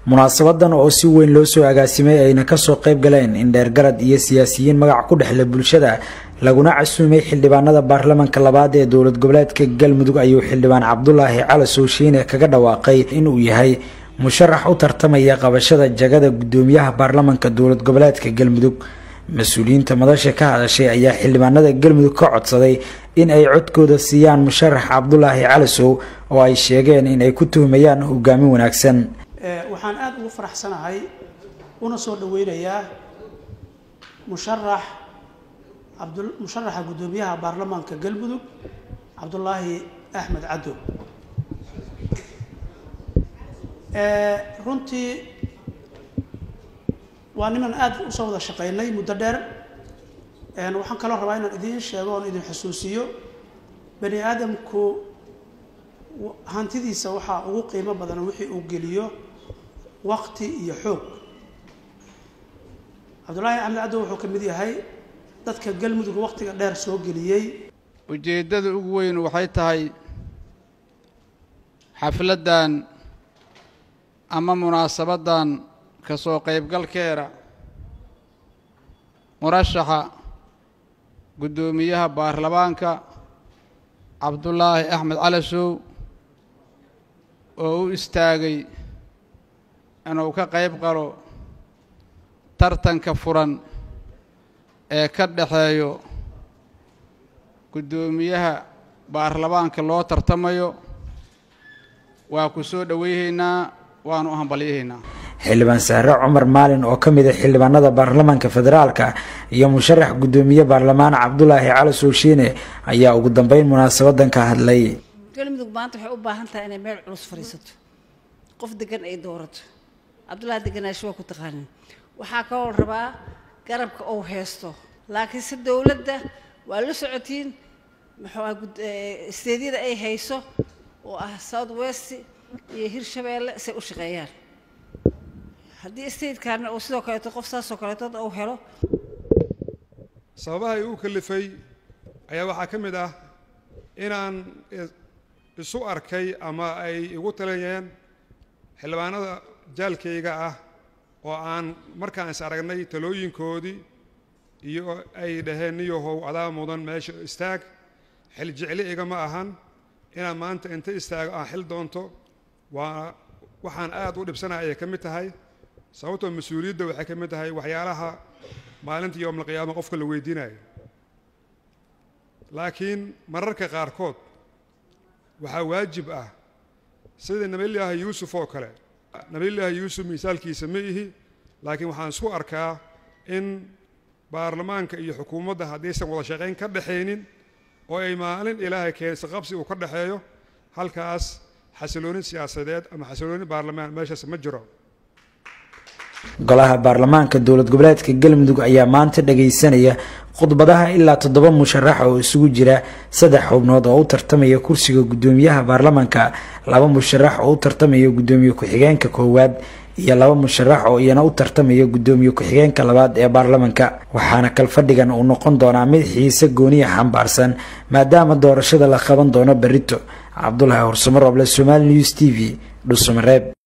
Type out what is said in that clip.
munaasabadan oo si weyn loo soo agaasimay ayna kasoo qayb galeen indheergarad iyo siyaasiyiin magac ku dhexle bulshada laguna casuumay xildhibaanada baarlamanka labaad ee dowlad goboleedka galmudug ayuu xildhibaan cabdulaahi cali sooshiine kaga dhawaaqay inuu yahay musharax u tartamaya qabashada jagada gudoomiyaha baarlamanka dowlad goboleedka galmudug mas-uuliyiinta madasha ka hadashay ayaa xildhibaanada galmudug ka codsaday in ay codkooda siiyaan musharax cabdulaahi calisow oo ay sheegeen in ay ku tuhmayaan hogaamin wanaagsan waxaan aada ugu faraxsanahay una soo dhaweynayaa musharax abd musharaxa guddoomiyaha baarlamaanka galmudug cabdulaahi axmed caddo runtii waa niman aada usoo wada shaqeynay muddo dheer waxaan kaloo rabaa inaan idiin sheego oon idin xusuusiyo bani aadamku hantidiisa waxaa ugu qiimo badan wixii uu geliyo waqti iyo xoog cabdullaahi axmed caddo wuxuu ka mid yahay dadka galmudug waqtiga dheer soo geliyey ujeeddada ugu weyn waxay tahay xafladdan ama munaasabaddan ka soo qaybgalkeeda murashaxa guddoomiyaha baarlamaanka cabdulaahi axmed calasow oo u istaagay inuu ka qayb qalo tartanka furan ee ka dhexeeyo guddoomiyaha baarlamaanka loo tartamayo waa ku soo dhoweyhaynaa waanu u hambalyahaynaa xildhibaan sahre cumar maalin oo ka mid a xildhibaanada baarlamaanka federaalka iyo musharax guddoomiye baarlamaan cabdulaahi cali sooshiine ayaa ugu dambeyn munaasabadan ka hadlay galmudug maanta waxay u baahan tahay inay meel culus fadhiisato qof degan ay doorato cabdullaahi deganaashi waa ku taqaanin waxaa kaloo rabaa garabka ou haysto laakiinse dowladda waa la socotiin muxuu ah isteedyada ay hayso oo ah south west iyo hirshabeelle say u shaqeeyaan haddii statekaana uu sidoo kaleeto qof saasoo kaleeto uu helo sababaha igu kalifay ayaa waxaa ka mid ah inaan isu arkay ama ay igu talinayeen xildhibaanada jaalkayga ah oo aan markaan is aragnay talooyinkoodii iyo ay dhaheen niyahow adaa mudan meesha istaag xil jecli igama ahan inaan maanta inta istaago aan xil doonto waa waxaan aad u dhibsanaya ayay ka mid tahay sababtoo mas-uuliyadda waxay ka mid tahay waxyaalaha maalinta yowmalqiyaama qofka la weydiinayo laakiin mararka qaarkood waxaa waajib ah sida nabiyullaahi yuusuf oo kale nabiyullaahi yuusuf misaalkiisa ma ihi laakiin waxaan isku arkaa in baarlamaanka iyo xukuumadda haddaysan wada shaqayn ka dhaxaynin oo ay maalin ilaahay keensa qabsi uu ka dhaxeeyo halkaas xasilooni siyaasadeed ama xasilooni baarlamaan meeshaas ma jiro golaha baarlamaanka dowlad goboleedka galmudug ayaa maanta dhagaysanaya khudbadaha ilaa toddoba musharax oo isugu jira saddex xubnood oo u tartamaya kursiga guddoomiyaha baarlamanka laba musharax oo u tartamaya guddoomiye ku-xigeenka koowaad iyo laba musharax oo iyana u tartamaya guddoomiye ku-xigeenka labaad ee baarlamanka waxaana kalfadhigan uu noqon doonaa mid xiise gooniya xambaarsan maadaama doorashada la qaban doono berito cabdulaahi horsumaroble somaali news t v dhusumareeb